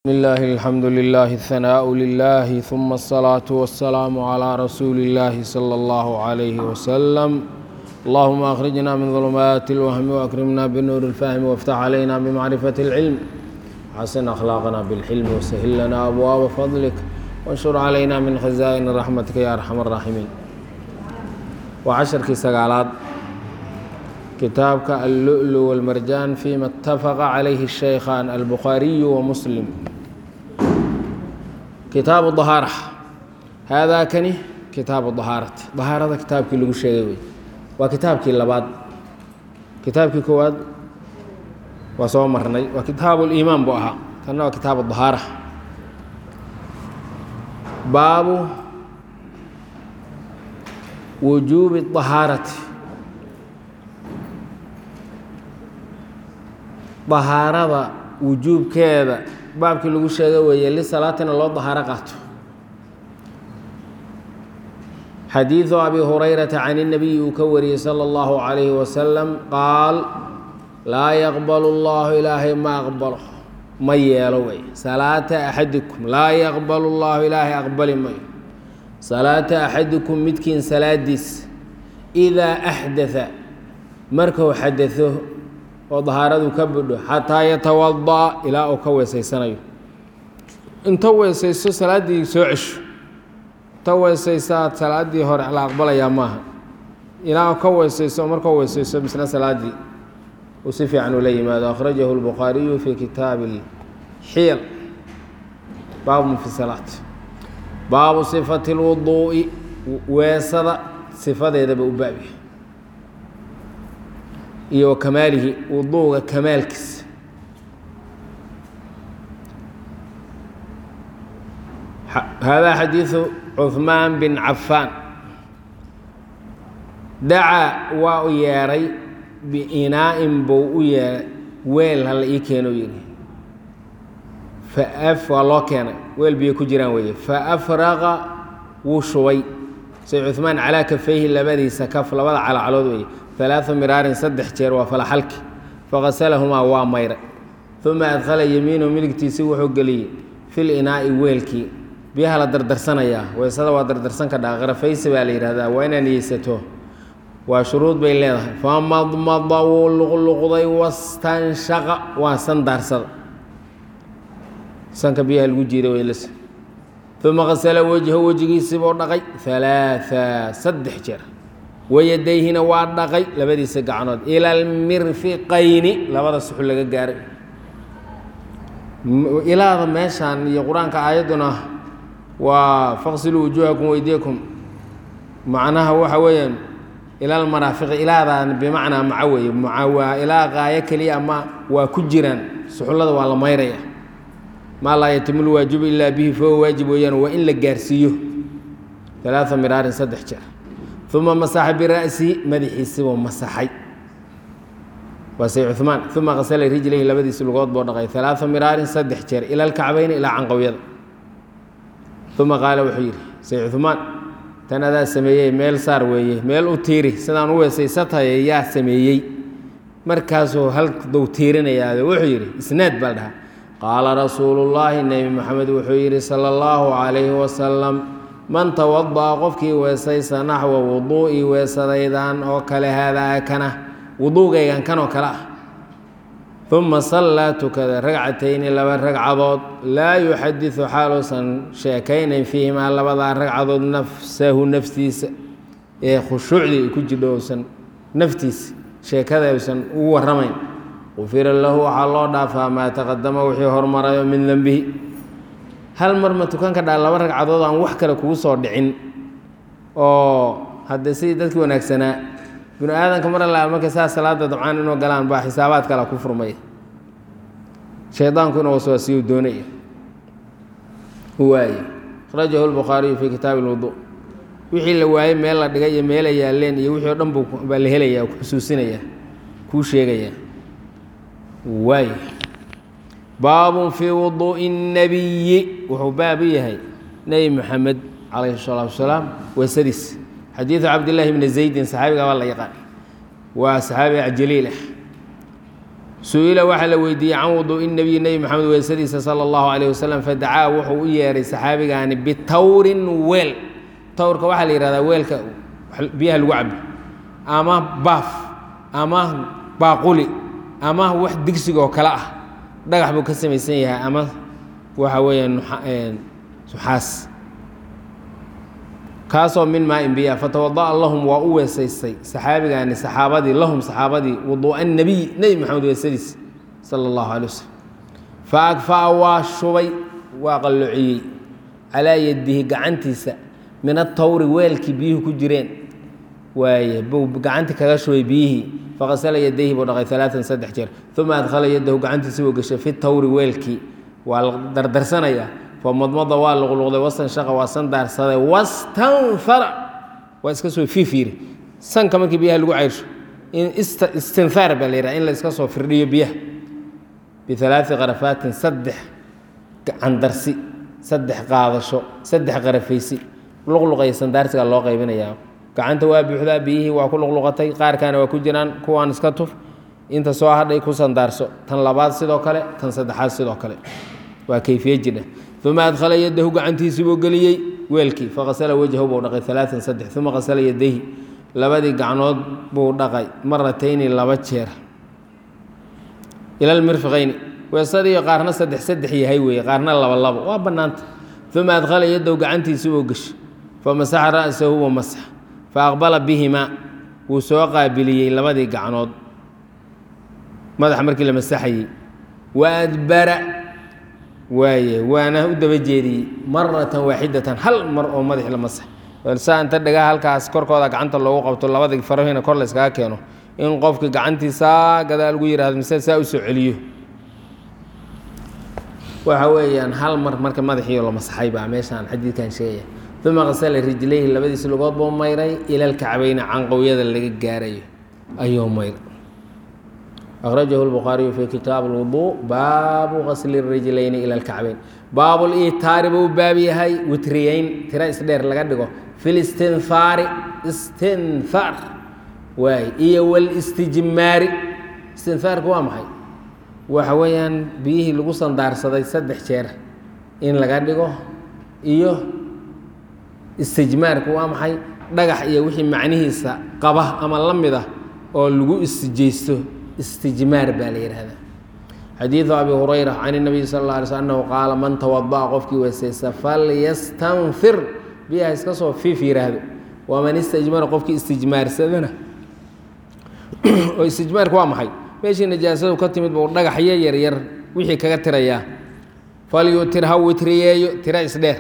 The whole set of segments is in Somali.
بسم الله الحمد لله الثناء لله ثم الصلاة والسلام على رسول الله صلى الله عليه وسلم اللهم أخرجنا من ظلمات الوهم وأكرمنا بنور الفهم وافتح علينا بمعرفة العلم حسن أخلاقنا بالحلم وسهل لنا أبواب فضلك وانشر علينا من خزائن رحمتك يا أرحم الراحمين وعشركii sagaalaad kitaabka اللؤلu والmarjaan فيma اتafaqa عalayhi الشhaykhan الbukhaariyu وmuslim kitaabu dahaara haadaa kani kitaabu dahaarati dahaarada kitaabkii lagu sheegay wey waa kitaabkii labaad kitaabkii koowaad waa soo marnay waa kitaabu liimaan buu ahaa kanna waa kitaabu dahaara baabu wujuubi dahaarati dahaarada wujuubkeeda baabkii lagu sheega weeye lisalaatina loo dahaaro qaato xadiidu abi hurayrata can الnabiyi uu ka wariyey salى اllahu عalayhi wasalam qaal laa yaqbalu اllahu ilaahay ma aqbalo ma yeelo wey salaata axadikum laa yaqbalu اllahu ilaahay aqbali mayo salaata axadikum midkiin salaadiis idaa axdaa markuu xadao oo dahaaradu ka budho xataa yatawada'a ilaa uu ka weesaysanayo inta weesayso salaaddii soo cesho inta weesaysaad salaaddii hore la aqbalayaa maaha ilaa uu ka weesayso markuu weesayso misna salaaddii uu si fiican ula yimaado akhrajahu اlbukhaariyu fi kitaabi xiyal baabu fi salaat baabu sifati اlwuduu'i weesada sifadeedaba u baabiya iyo wa kamaalihi wuduuga kamaalkiisa haadaa xadiidu cuhmaan bin cafaan dacaa waa u yeedhay biinaa'in buu u yeedhay weel hala ii keeno yidhi faaf waa loo keenay weel biyo ku jiraan weeye faafraqa wuu shubay say cuhmaan calaa kafayhi labadiisa kaf labada calacalood weeye alaaa miraarin saddex jeer waa falaxalki faqasalahumaa waa mayray uma adkhala yemiinahu midigtiisi wuxuu geliyey fil inaa'i weelkii biyaha la dardarsanayaa weysada waa dardarsan ka dhaa qarafaysi baa la yidhahdaa waa inaa niyeysato waa shuruud bay leedahay famadmada wuu luqluqday wastanshaqa waa san daarsada sanka biyaha lagu jiiday weylas uma qasala wejho wejigiisibuu dhaqay alaaa saddex jeer wayadayhina waa dhaqay labadiisa gacnood ila almirfiqayni labada suxul laga gaaray ilaada meeshaan iyo qur-aanka aayadduna waa faqsiluu wujuuhakum weydiyakum macnaha waxa weeyaan ila almaraafiqi ilaadan bimacnaa maca weeye maca waa ilaa qaayo keliya ama waa ku jiraan suxullada waa la mayraya maa laa yatimu lwaajibu ilaa bihi fahuwa waajib weeyaan waa in la gaarsiiyo alaaa miraarin saddex jeer uma masaxa bira'sihi madaxiisibuu masaxay waa say cumaan uma qasala rijlayhi labadiisi lugood buu dhaqay alaaa miraarin saddex jeer ila alkacbayni ilaa canqowyada uma qaala wuxuu yidhi say cumaan tan adaa sameeyey meel saar weeye meel u tiiri sidaan u weesaysataye yaa sameeyey markaasuu haldow tiirinayaa wuxuu yidhi isnaad baa la dhahaa qaala rasuulullaahi nebi moxamed wuxuu yidhi sala allahu calayhi wasalam man tawada'a qofkii weesaysa naxwa wuduu'i weesadaydan oo kale haadaa kana wuduugaygan kanoo kale ah uma sallaa tukada ragcatayni laba ragcadood laa yuxadisu xaaluusan sheekaynayn fiihimaa labadaa ragcadood nafsahu naftiisa ee khushuucdii ay ku jidho uusan naftiisa sheekada uusan ugu warramayn qufira lahu waxaa loo dhaafaa maa taqadama wixii hormarayo min dembihi hal mar ma tukan ka dhaa laba ragcadood aan wax kale kugu soo dhicin oo haddee sidii dadkii wanaagsanaa binu aadanka mar alla markay saa salaada dabcaan inuu galaan baa xisaabaad kala ku furmaya shaydaanku inuu waswaasiyo doonaya waaye akhrajahu lbukhaariyu fii kitaabi lwudu wixii la waayey meel la dhigay iyo meela yaalleen iyo wixii o dhan baa la helaya ku xusuusinaya kuu sheegaya waay baabun fii wuduu'i الnabiyi wuxuu baab u yahay nebi moxamed calayhi الsalaatu wasalaam weesadiis xadiidu cabdillaahi bni zaydin saxaabiga baa la yaqaan waa saxaabi jaliil ah su-ila waxaa la weydiiyey can wuduu'i nebiyi nebi maxamed weysadiisa sala allahu calayh wasalam fadacaa wuxuu u yeehay saxaabigaani bitawrin weel tawrka waxaa la yihahdaa weelka biyaha lagu cabo ama baaf ama baaquli ama wax digsigoo kale ah dhagax buu ka samaysan yahay ama waxa weeyaan suxaas kaasoo min maa in biya fatawada'a lahum waa u weesaystay saxaabigaani saxaabadii lahum saxaabadii wuduu'a nebiy nebi maxamed weesadiis sala allahu calay wasalam fa agfa'a waa shubay waa qalloociyey calaa yadihi gacantiisa min atawri weelkii biyuhu ku jireen waaye buu gacanti kaga shubay biyihii faqasala yadayhi buu dhaqay alaatan saddex jeer uma adkhala yadahu gacantiisi buu gashay fi tawri weelkii waa la dardarsanayaa famadmada waa luqluqday wastanshaqa waa sandaarsaday wastanfara waa iska soo fiifiiri sanka markii biyaha lagu ceyrsho in istinfaar baa la yidhaha in la iska soo firdhiyo biyaha bialaai qarafaatin saddex candarsi saddex qaadasho saddex qarafaysi luqluqaya sandaarsiga loo qaybinayaa gacanta waa buuxdaa biyihii waa ku luqluqatay qaarkaana waa ku jiraan kuwaan iska tuf inta soo hadhay ku sandaarso tan labaad sidoo kale tan saddexaad sidoo kale waa kayfiye jidha uma adkhala yadahu gacantiisii buu geliyey weelkii faqasala wejhahu buu dhaqay alaaan saddex uma qasala yadayhi labadii gacnood buu dhaqay maratayni laba jeer ila lmirfiqayni weesadiiyo qaarna saddex saddex yahay weeye qaarna laba labo waa bannaanta uma adkhala yadahu gacantiisii buu geshay famasaxa ra'sahu wa masax fa aqbala bihimaa wuu soo qaabiliyey labadii gacnood madaxa markii la masaxayey wa adbara waaye waana u daba jeediyey maratan waaxidatan hal mar oo madaxi la masax saa inta dhagaha halkaas korkooda gacanta loogu qabto labadii farahina kor la yskaga keeno in qofkii gacantiisaa gadaal ugu yihahdo mise saa usoo celiyo waxa weeyaan hal mar marka madaxii la masaxay baa meeshaan xadiidkan sheegaya uma qasala rijlayhi labadiisi lugood buu mayray ila lkacbayni canqowyada laga gaarayo ayuu mayray akhrajahu lbukhaariyu fi kitaab lwuduu baabu qasli rijlayni ila lkacbayn baabu liitaari buu baab yahay witriyeyn tira isdheer laga dhigo fi listinfaari istinfaar waay iyo wlistijmaari istinfaarku waa maxay waxa weeyaan biyihii lagu sandaarsaday saddex jeer in laga dhigo iyo istijmaarku waa maxay dhagax iyo wixii macnihiisa qaba ama la mid ah oo lagu istijaysto istijmaar baa la yidhahdaa xadiidu abi hurayra can اnabiy sal اla alay sl annahu qaala man tawada'a qofkii weysaysta falyastanfir biyaha iska soo fiif yidhaahdo waman istajmara qofkii istijmaarsadana oo istijmaarku waa maxay meeshii najaasadu ka timid buu dhagaxyo yaryar wixii kaga tirayaa falyutir ha witriyeeyo tira isdheer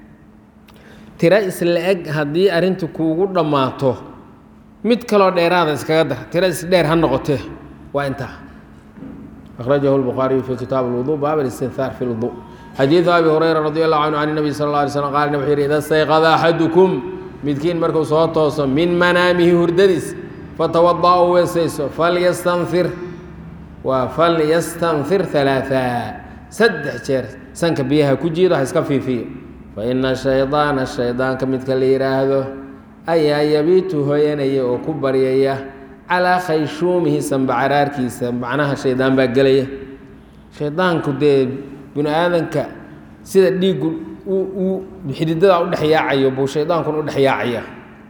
tira isla eg haddii arrintu kuugu dhammaato mid kaloo dheeraada iskaga dar tira isdheer ha noqotee waa intaa akhrajahu lbukhaariyu fi kitaab lwuduu baab alistinhaar fi lwuduu xadiidu abi hurayra radi allahu canhu can nabiy sal alla alay slam qaala wuxuu yidhi ida stayqada axadukum midkiin markuu soo tooso min manaamihi hurdadiis fatawada'a u weesayso falyastanfir waa falyastanfir alaaa saddex jeer sanka biyaha ku jiido ha iska fiifiyo fa ina shaydaana shaydaanka midka la yidhaahdo ayaa yabiitu hoyanaya oo ku baryaya calaa khayshuumihi sambacaraarkiisa macnaha shaydaan baa gelaya shaydaanku dee bini aadanka sida dhiiggu uu xididada u dhex yaacayo buu shaydaankuna u dhex yaacaya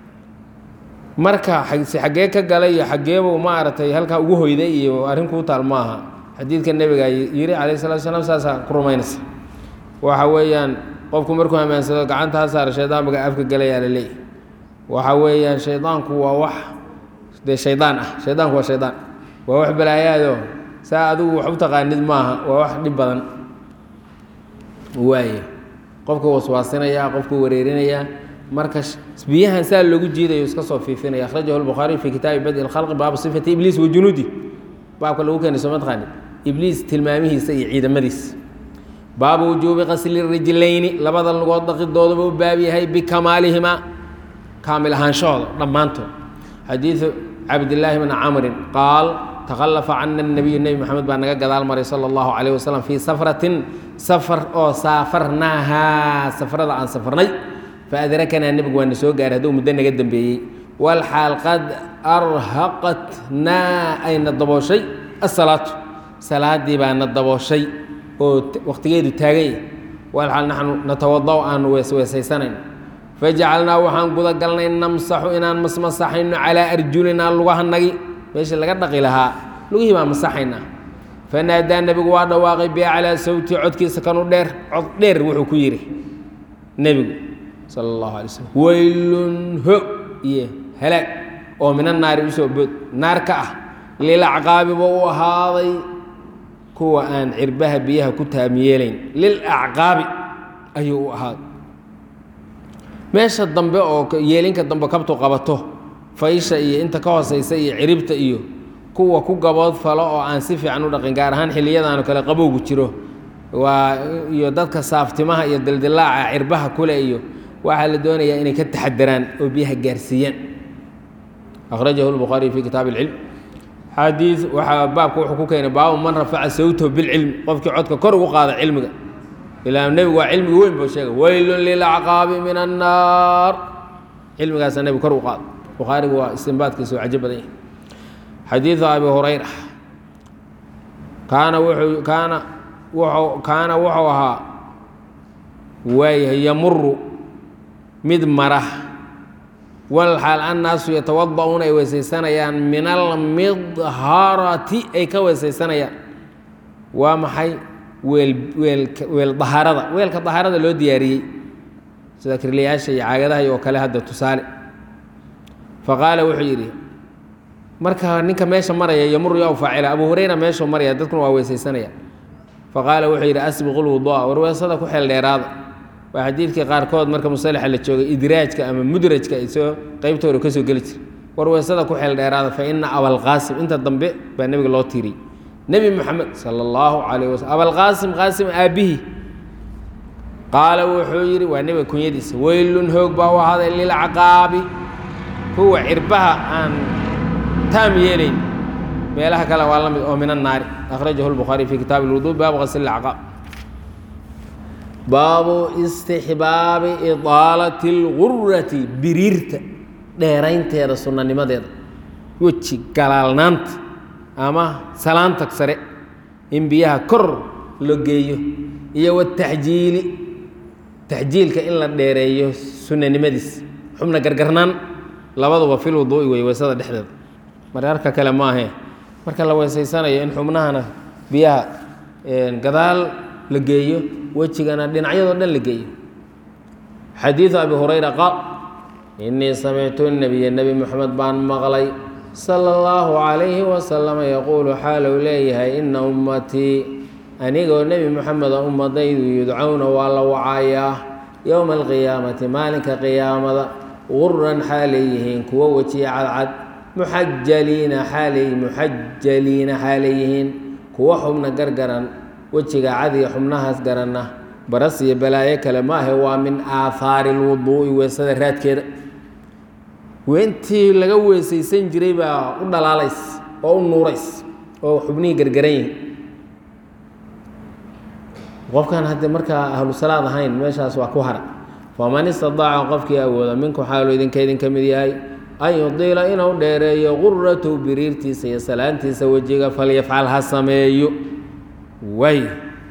marka si xaggee ka galay iyo xaggeebuu maaragtay halkaa ugu hoyday iyo arrin kuu taal maaha xadiidka nebiga yiri calayh salatu salaam saasaa ku rumaynaysa waxa weeyaan qofku markuu hamaansado gacanta ha saara shaydaan baga afka galayaa la leeyahy waxa weeyaan shaydaanku waa wax dee shaydaan ah shaydaanku waa shaydaan waa wax balaayaado saa adigu wax u taqaanid maaha waa wax dhib badan waaye qofka waswaasinaya qofka wareerinaya marka biyahan saa loogu jiidayo iska soo fiifinaya akhrajahu lbukhaariy fi kitaabi badi lkhalqi baabu sifati ibliis wa junuudi baabka lagu keenay soo mataqaani ibliis tilmaamihiisa iyo ciidamadiisa baabu wujuubi qasli rijlayni labada lugood dhaqidooduba u baab yahay bikamaalihima kaamil ahaanshahooda dhammaantood xadiidu cabdillaahi bni camrin qaal takhallafa cana nabiyu nebi maxamed baa naga gadaal maray sala allahu calayh wasalam fii safratin safar oo saafarnaahaa safarada aan safarnay faadrakanaa nebigu waa na soo gaaray hadduu muddo naga dembeeyey walxaal qad arhaqatnaa ayna dabooshay asalaatu salaadii baana dabooshay oo wakhtigeedu taagan yahy walxal naxnu natawada' aanu weesweesaysanayn fajacalnaa waxaan guda galnay namsaxu inaan masmasaxayno calaa arjulinaa lugahanagi meeshii laga dhaqi lahaa lugihii baan masaxaynaa fanaadaa nebigu waa dhawaaqay biaclaa sawti codkiisa kanu dheer cod dheer wuxuu ku yidhi nebigu sala allahu alay slm weylun ho iyo halaag oo mina naari usoo bood naar ka ah lilacqaabi buu u ahaaday kuwa aan cirbaha biyaha ku taamiyeelayn lilacqaabi ayuu u ahaaday meesha dambe oo yeelinka dambe kabtu qabato faysha iyo inta ka hooseysa iyo ciribta iyo kuwa ku gabood falo oo aan si fiican u dhaqin gaar ahaan xilliyadaanu kale qabowgu jiro waa iyo dadka saaftimaha iyo dildilaaca cirbaha kule iyo waxaa la doonayaa inay ka taxadaraan oo biyaha gaarsiiyaan akhrajahu lbukhaariy fi kitaab ilcilm xadii waxaa baabka wuxuu ku keenay baabu man rafaca sawtahu bilcilmi qofkii codka kor ugu qaada cilmiga ilaa nebigu waa cilmiga weyn buu sheegay weylun lilacqaabi min annaar cilmigaasaa nebigu kor u qaada bukhaarigu waa istinbaadkiisa oo cajo badan yahay xadiidu abi hurayra kaana wuxuu kaana wuxuu kaana wuxuu ahaa waayahay yamuru mid mara walxaal annaasu yatawada'uuna ay weesaysanayaan min almidharati ay ka weesaysanayaan waa maxay weel weelka weel dahaarada weelka dahaarada loo diyaariyey sida kirlayaasha iyo caagadaha oo kale hadda tusaale faqaala wuxuu yidhi marka ninka meesha maraya yamuru yow faacila abu hurayra meeshuu maraya dadkuna waa weesaysanaya faqaala wuxuu yidhi asbiqu lwudua warweesada ku xeel dheeraada waa xadiidkii qaarkood marka musalaxa la joogay idraajka ama mudrajka ay soo qeybtooda ka soo geli jira warweesada ku xeel dheeraada fa ina abalqaasim inta dambe baa nebiga loo tiiriyey nebi moxamed sala allahu calayh waslm abalqaasim qaasim aabbihii qaala wuxuu yidhi waa nebiga kunyadiisa weylun hoog baa u ahaaday lilcaqaabi kuwa cirbaha aan taam yeelayn meelaha kale waa la mid oo min annaari akhrajahu lbukhaariy fi kitaabi lwuduu baabu qasli lcaqaab baabu istixbaabi idaalati اlgurati biriirta dheeraynteeda sunanimadeeda weji galaalnaanta ama salaanta sare in biyaha kor la geeyo iyo wataxjiili taxjiilka in la dheereeyo sunanimadiis xubna gargarnaan labaduba fil wuduu'i wey weysada dhexdeeda mararka kale maahe marka la weysaysanayo in xubnahana biyaha gadaal la geeyo wejigana dhinacyadoo dhan la geeyo xadiidu abi hurayra qaal innii samictu nabiya nebi moxamed baan maqlay sala allahu calayhi wasalama yaquulu xaalou leeyahay ina ummatii anigoo nebi moxameda ummadaydu yudcowna waa la wacayaa yowma alqiyaamati maalinka qiyaamada guran xaalay yihiin kuwo wejiya cadcad muxajaliina xaalay muxajaliina xaalay yihiin kuwo xubna gargaran wejiga cadiga xubnahaas garanna baras iyo balaayo kale maahe waa min aahaari lwuduu'i weesada raadkeeda weentii laga weesaysan jiray baa u dhalaalays oo u nuurays oo xubnihii gargaran yihin qofkan haddii markaa ahlu salaad ahayn meeshaas waa ku hara faman istadaaca qofkii awooda minku xaalu idinka idinka mid yahay an yudiila inuu dheereeyo guratow biriirtiisa iyo salaantiisa wejiga falyafcal ha sameeyo waay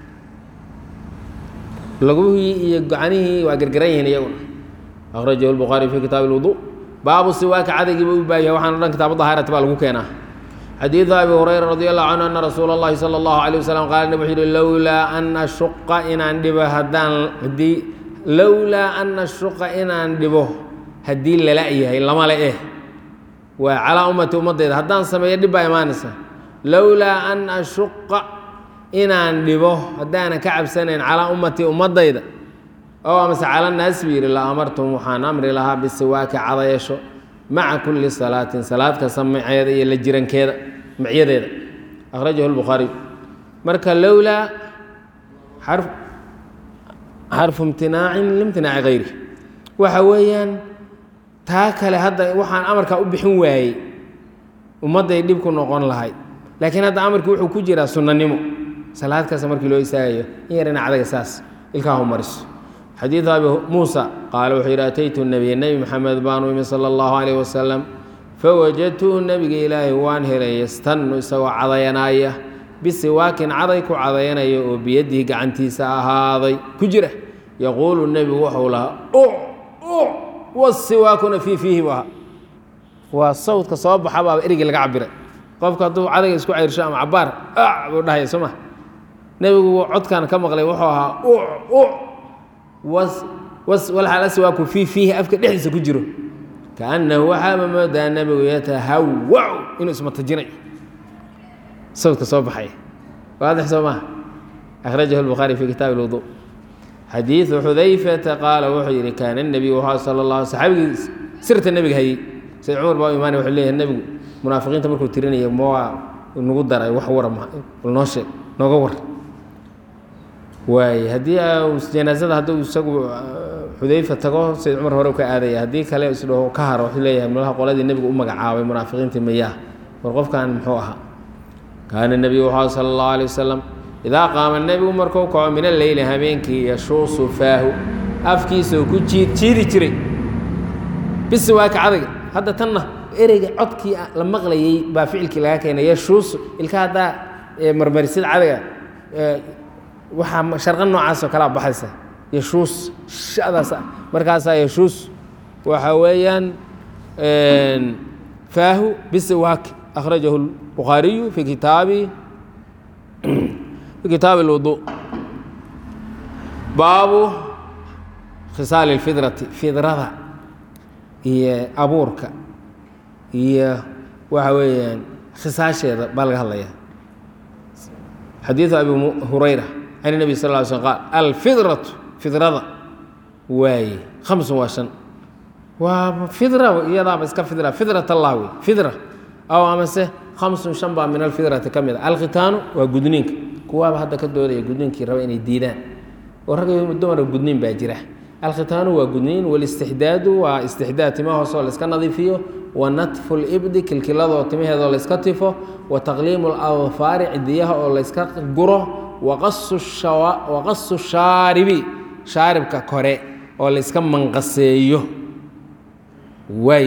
laguhii iyo gacanihii waa gargaran yihiin iyaguna akhrajahu lbukhaari fi kitaabi lwuduu baabu siwaaka cadagiiba u baayahay waxaan o dhan kitaabu dahaarati baa lagu keenaa xadiidu abi hurayra radi allahu canhu ana rasuula اllahi salى اllahu alيه wasalam qaala nab wuxuu yihi lowlaa an ashuqa inaan dhibo haddaan haddii lowlaa an ashuqa inaan dhibo haddii lala yahay lamale eh waa calaa ummati ummadeyda haddaan sameeyo dhib baa imaanaysa lowlaa an ashuqa inaan dhibo haddaanan ka cabsanayn calaa ummatii ummadayda oo amase cala naas buu yidhi la amartum waxaan amri lahaa bisiwaaki cadayasho maca kulli salaatin salaad kasta maceeda iyo la jirankeeda macyadeeda akhrajahu lbukhaariy marka lowlaa xarf xarfu imtinaacin limtinaaci hayri waxa weeyaan taa kale hadda waxaan amarkaa u bixin waayey ummadday dhib ku noqon lahayd laakiin hadda amarkii wuxuu ku jiraa sunnanimo salaad kasta markii loo istaagayo in yarina cadaga saas ilkaahu mariso xadiidu abi muusa qaala wuxuu yidhi ataytu nebiya nebi maxamed baanu imi sala allahu calayh wasalam fawajadtuhu nebiga ilaahay waan helay yastannu isagoo cadayanaaya bisiwaakin caday ku cadaynaya oo biyadihi gacantiisa ahaaday ku jira yaquulu nebigu wuxuu lahaa uc uc wasiwaakuna fii fiihi bu ahaa waa sawdka soo baxa baaba erigii laga cabiray qofka hadduu cadayga isku ceyrsho ama cabaar ac buu dhahaya soo ma nebigu codkan ka maqlay wuxuu ahaa uc uc was was walxaal aswaaku fii fiihi afka dhexdiisa ku jiro kaannahu waxaaba moodaa nebigu yatahawacu inuu ismatajinayo sawdka soo baxaya waadix soo maha akhrajahu lbukhaari fi kitaabi lwudu xadiidu xudayfata qaala wuxuu yidhi kaana nebiyu waxaa sala allah saxaabigii sirta nebiga hayey sayd cumar baa imaani wuxuu leeyahay nebigu munaafiqiinta markuu tirinaya mawaa nagu daray wax wara ma bal noo sheeg nooga war waaye haddii janaasada hadduu isagu xudayfa tago sayd cumar hore ka aadaya haddii kale isdhaho ka haro wuxuu leeyahay malaha qoladii nebigu u magacaabay munaafiqiintii mayaa war qofkan muxuu ahaa kaana nebiyu waxaa sala allahu alay wasalam idaa qaama nebigu markuu kaco min alleyli habeenkii yashuusu faahu afkiisao ku jiid jiidi jiray bisi waa ka cadayga hadda tanna ereyga codkii la maqlayey baa ficilkii laga keenay yashuusu ilka haddaa marmarisid cadayga waxaa sharqan noocaas oo kalea baxaysa yashuus shadaas markaasaa yashuus waxa weeyaan faahu bisi waak akhrajahu الbukhaariyu fi kitaabi fi kitaabi اlwudu baabu khisaali اlfidrati fidrada iyo abuurka iyo waxa weeyaan khisaasheeda baa laga hadlaya xadiiثu abi hurayra can النبي sal اه sl qaal alfidraة fidrada waaye hamsun waa shan waa fidra iyadaaba iska fidra fidrat allah wey fidra aw amase hamsun shan baa min alfidrati ka mid a alkhitaanu waa gudniinka kuwaaba hadda ka doodaya gudniinkii raba inay diidaan oo rag dumara gudniin baa jira alkhitaanu waa gudniin walistixdaadu waa istixdaad tima hoosoo layska nadiifiyo wa natfu libdi kilkiladoo timaheedoo layska tifo wa taqliimu ladfaari cidiyaha oo layska guro waqasu shaaribi shaaribka kore oo layska manqaseeyo waay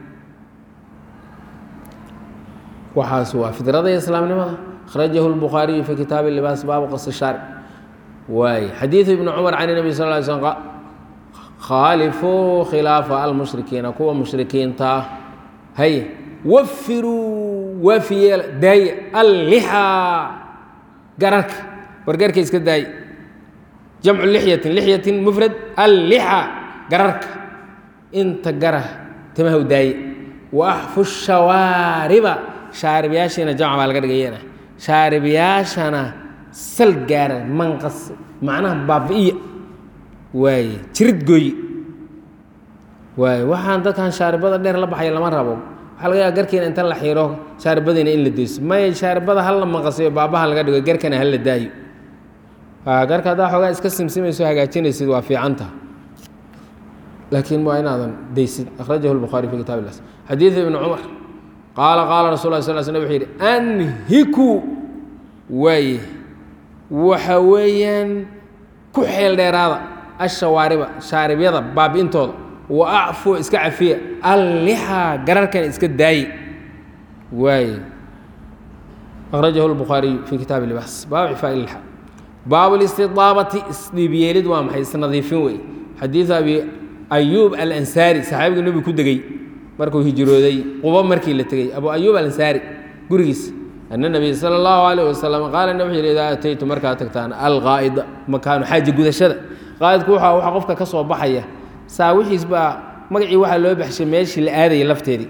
waxaas waa fidrada iyo islaamnimada akhrajahu lbukhaariyu fi kitaabi libaas baabu qasi shaarib waay xadiidu ibni cumar can nabi sal ly slm khaalifuu khilaafa almushrikiina kuwa mushrikiinta ah hay wafiruu waafiyeela daaya allixaa gararka wargarka iska daay jamcu lixyatin lixyatin mufrad allixa gararka inta garah timaha u daaye wa axfu shawaariba shaaribyaashiina jamc baa laga dhigayana shaaribyaashana sal gaara manqas macnaha baabi'iya waaye jirid gooye waaye waxaan dadkan shaaribada dheer la baxaya lama rabo waxaa laga yaaba garkiina inta la xiiro shaaribadiina in la deyso maya shaaribada hal la manqasiyo baabaha laga dhigo garkana hal la daayo garka haddaa xoogaa iska simsimayso hagaajinaysid waa fiicanta laakiin waa inaadan daysid akhrajahu lbukhaari fi kitab ilas xadiidu ibni cumar qaala qaala rasul la sal sl wuxuu yidhi anhiku waaye waxa weeyaan ku xeel dheeraada ashawaariba shaaribyada baabi'intooda wa acfu iska cafiya allixaa gararkan iska daaye waaye akhrajahu lbukhaariyu fi kitaabi libaas baabu cifaa ilxa baabu listidaabati isdhiibyeelid waa maxay isnadiifin wey xadiidu abi ayuub alansaari saxaabigu nebigu ku degey markuu hijrooday qubo markii la tegey abu ayuub alansaari gurigiisa ana nabiy sala allahu alayh wasalam qaala nab wuxuu yidhi idaa ataytu markaad tagtaan alqaa'ida makaanu xaaji gudashada qaa'idku waxa waxa qofka ka soo baxaya saa wixiis baa magacii waxaa loo baxshay meeshii la aadayay lafteedii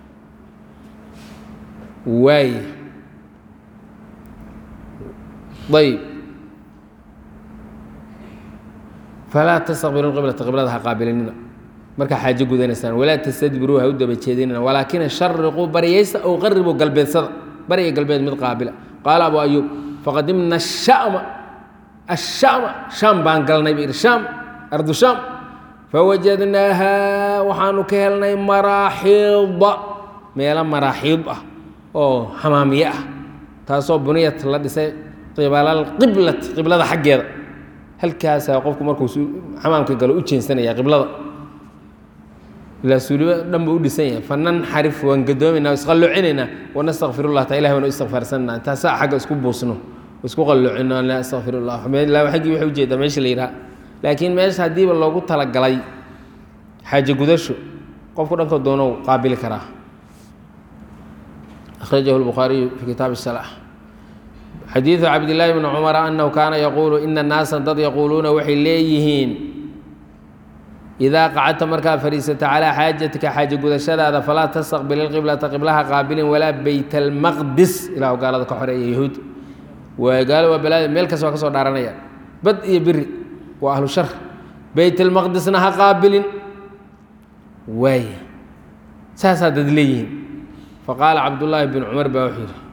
waay ayb falaa tastaqbilu qiblata qiblada ha qaabilinina markaa xaajo gudanaysaan walaa tastadbiruu ha u daba jeedinina walaakina shariquu baryaysta ow qaribuu galbeedsada bariga galbeed mid qaabila qaala abu ayuub faqadimna ashama ashama shaam baan galnay buu yidhi shaam ardu shaam fawajadnaaha waxaanu ka helnay maraaxiida meelo maraaxiid ah oo xamaamiye ah taasoo buniyat la dhisay qibalqiblati qiblada xaggeeda halkaasaa qofku markuu xamaamka galo u jeensanaya qiblada ilaa suuliba dhan buu u dhisan yahay fananxarif waan gadoomaynaa o isqallocinaynaa wanastakfirullah taa ilahi waan u istikfaarsananaa taasaa xagga isku buusno isku qalloocino laa astakfirullah laa xaggii waxay ujeedaa meesha la yidhaha laakiin meesha haddiiba loogu talagalay xaaje gudasho qofku dhanka doonou qaabili karaa akhrajahu lbukhaariyu fi kitaabi salaa xadiidu cabdillaahi bni cumara annahu kaana yaquulu ina naasa dad yaquuluuna waxay leeyihiin idaa qacadta markaa fadhiisato calaa xaajatika xaaje gudashadaada falaa tastaqbil ilqiblata qiblaha qaabilin walaa beyt almaqdis ilahu gaalada ka xoreeya yahuud waa gaalo waa balaada meel kasta waa ka soo dhaaranaya bad iyo biri waa ahlu shar beyt almaqdisna ha qaabilin waaya saasaa dad leeyihiin faqaala cabdullaahi bin cumar baa wuxuu yidhi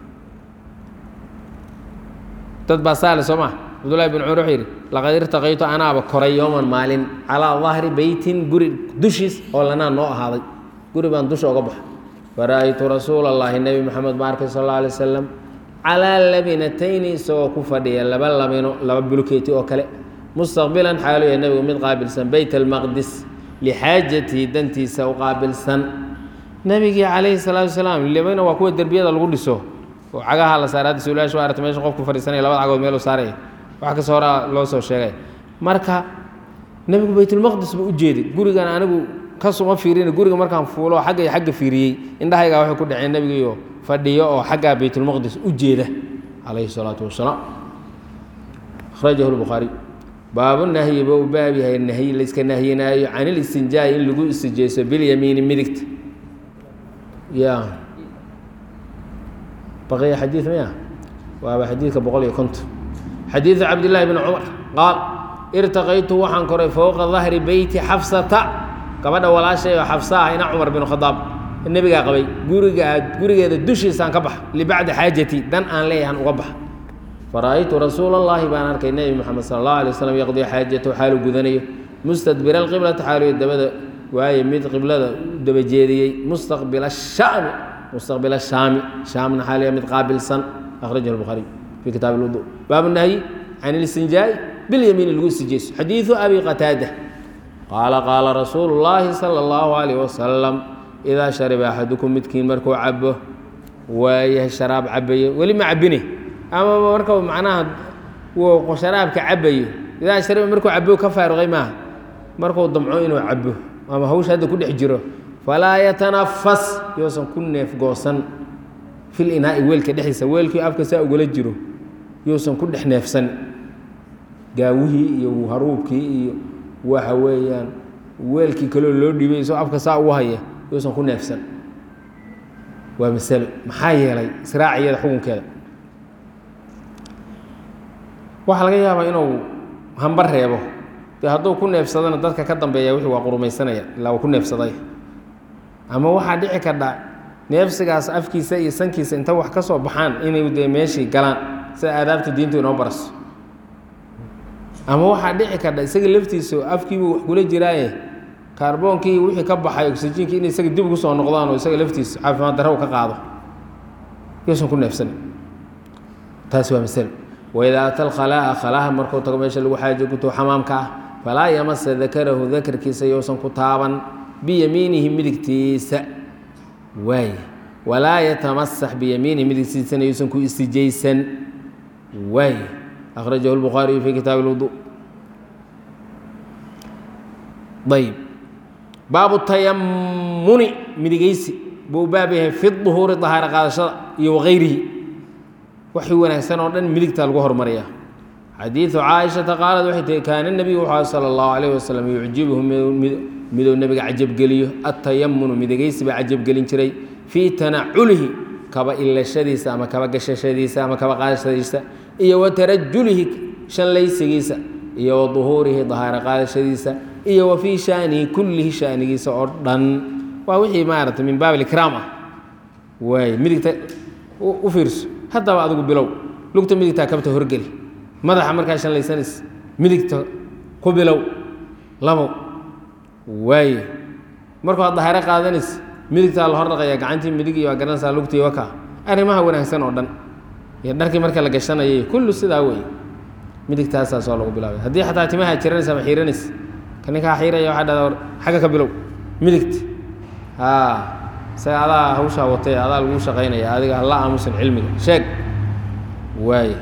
dad baa saale soo maa cabdullahi bin cumar wuxuu yidhi laqad irtaqaytu anaaba koray yowman maalin calaa dahri beytin guri dushiis oo lanaa noo ahaaday guri baan dusha oga baxa fara'aytu rasuula allahi nebi moxamed ma arkay sal alla alay wasalam calaa labinatayni isagoo ku fadhiya laba labino laba bulkeeti oo kale mustaqbilan xaalu yahay nebigu mid qaabilsan beyt almaqdis lixaajatihi dantiisa u qaabilsan nebigii calayhi salaatu wasalaam libana waa kuwa derbiyada lagu dhiso oo cagaha la saara hadda suulayaashu waa aragtay meesha qofku fadhiisanaya labada cagood meel u saaraya wax kasta horaa loo soo sheegay marka nebigu baytulmaqdis buu u jeeday gurigan anigu kasuma fiirin guriga markaan fuulo xagga iyo xagga fiiriyey indhahaygaa waxay ku dhaceen nebigiiyo fadhiyo oo xaggaa baytulmaqdis u jeeda calayhi salaatu wasalaam akhrajahu lbukhaariy baabu nahyi ba u baab yahay nahyi layska nahyinaayo can ilistinjaa'i in lagu istijeyso bilyamiini midigta ya baqiya xadiid maya waaba xadiidka boqol iyo konton xadiidu cabdillaahi bni cumar qaal irtaqaytu waxaan koray fowqa dahri beyti xafsata gabadha walaashay oo xafsa ah ina cumar bin khadaab nebigaa qabay gurigaa gurigeeda dushiisaan ka baxa libacdi xaajati dan aan leeyahan uga baxa fara'aytu rasuula allahi baan arkay nebi moxamed sala allahu alay waslam yaqdii xaajatahu xaalu gudanayo mustadbira alqiblata xaaluyo dabada waaye mid qiblada u daba jeediyey mustaqbila shaami mustaqbila shaami shaamna xaaliya mid qaabilsan akhrajahu lbukhaariy fi kitaabi lwudu baabu nahyi can ilistinjaa'i bilyamiini lagu istijeyso xadiidu abi qataada qaala qaala rasuulu llaahi sala allahu alayh wasalam idaa shariba axadukum midkiin markuu cabo waayahay sharaab cabayo weli ma cabine amaba marka macnaha wuu sharaabka cabayo idaa shariba markuu cabo ka faaruqay maaha markuu damco inuu cabo ama hawsha hadda ku dhex jiro falaa yatanafas yousan ku neef goosan fil inaa'i weelka dhexdiisa weelkii afka saa ugula jiro yousan ku dhex neefsan gaawihii iyo haruubkii iyo waxa weeyaan weelkii kaloo loo dhiibay isoo afka saa ugu haya yousan ku neefsan waa masalo maxaa yeelay israaciyada xukunkeeda waxaa laga yaabaa inuu hamba reebo dee hadduu ku neefsadana dadka ka dambeeya wixii waa qurumaysanaya ilaa uu ku neefsaday ama waxaa dhici kardha neefsigaas afkiisa iyo sankiisa inta wax ka soo baxaan inay dee meeshii galaan sida aadaabta diintu inoo baraso ama waxaa dhici kardha isaga laftiisa afkiibuu wax kula jiraaye kaarboonkii wixii ka baxay oksijiinkii in isaga dib ugu soo noqdaan oo isaga laftiisa caafimaad darro u ka qaado yuusan ku neefsanin taasi waa masalo waidaa ata alkhalaa'a khalaaha markuu tago meesha lagu xaajo guto xamaamka ah falaa yamasa dakarahu dakarkiisa yousan ku taaban biyamiinihi midigtiisa waay walaa yatamasax biyamiinihi midigtiisana yuusan ku istijaysan waay akhrajahu lbukhaariyu fi kitaabi lwudu ayb baabu tayamuni midigeysi buu baab yahay fi duhuuri dahaaro qaadashada iyo wagayrihi waxii wanaagsan oo dhan midigta lagu hormariya xadiidu caaishata qaalad waxay tihi kaana nebiyu wuxuu sala allahu calayh wasalam yucjibuhu miduu nebiga cajabgeliyo atayamunu midigeysi baa cajabgelin jiray fii tanaculihi kaba ilashadiisa ama kaba gashashadiisa ama kaba qaadashadiisa iyo wa tarajulihi shanlaysigiisa iyo wa duhuurihi dahaaro qaadashadiisa iyo wa fii shaanihi kullihi shaanigiisa oo dhan waa wixii maaragtay min baab alikraam ah waay midigta u fiirso haddaba adigu bilow lugta midigtaa kabta horgeli madaxa markaa shanlaysanaysa midigta ku bilow labow waaye markuu ad dahaaro qaadanaysa midigtaa la hor dhaqaya gacantii midig iyo waa garanaysaa lugtii waka arrimaha wanaagsan oo dhan iyo dharkii marka la gashanayay kullu sidaa weeye midigtaasaasoo lagu bilaabay haddii xataa timaha jiranaysa ama xiiranaysa ka ninkaa xiiraya waxaa dhahdaa xagga ka bilow midigta haa isaga adaa hawshaa watay adaa lagu shaqaynaya adiga hala aamusan cilmiga sheeg waay